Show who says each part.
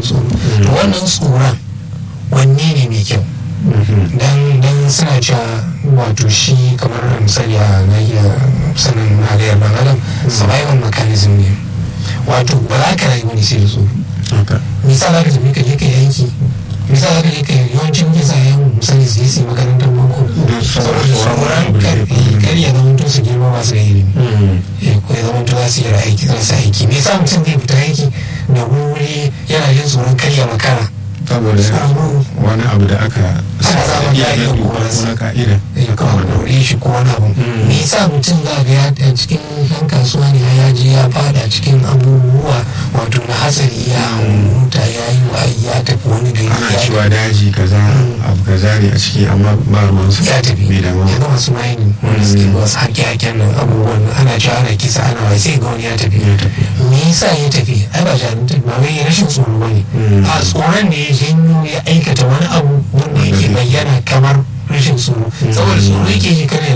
Speaker 1: tsoro to wannan tsoron wanne ne mai kyau dan dan suna cewa wato shi kamar misali a na iya sanin halayyar dan adam survival mechanism ne wato ba za ka rayu wani sai da tsoro misali za ka tafi ka je ka yanki misali za ka je ka yawancin kisa yan misali su yi su yi makarantar boko saboda tsoron karfi kar ya zama to su girma masu da ilimi ko ya zama to za su yi aiki za su aiki me yasa mutum zai fita aiki da wuri yana jin tsoron karya makara
Speaker 2: saboda wani abu da aka
Speaker 1: Aka zama
Speaker 2: iya
Speaker 1: ka'ida
Speaker 2: na
Speaker 1: ko
Speaker 2: doka
Speaker 1: wasu.
Speaker 2: ko na ka'ida
Speaker 1: ya kawo dore shi ko wani abu me yasa mutum za ga ya a cikin yan kasuwa ne ya je ya fada cikin abubuwa wato na hatsari ya hau mota ya yi wa ya tafi wani gari
Speaker 2: ana
Speaker 1: ya
Speaker 2: cewa daji kaza abu kaza ne a ciki amma ba ruwan su
Speaker 1: ya tafi
Speaker 2: bai damu
Speaker 1: yanzu masu mining wanda suke ba su haƙe-haƙen nan abubuwan nan ana cewa ana kisa ana wai sai ga wani ya tafi
Speaker 2: Ya tafi.
Speaker 1: me yasa ya tafi ai ba jarumta ba wai rashin tsoro ba ne
Speaker 2: Mm.
Speaker 1: a tsoron ne ya janyo ya aikata wani abu wanda yake bayyana kamar rashin tsoro saboda tsoro yake ji kare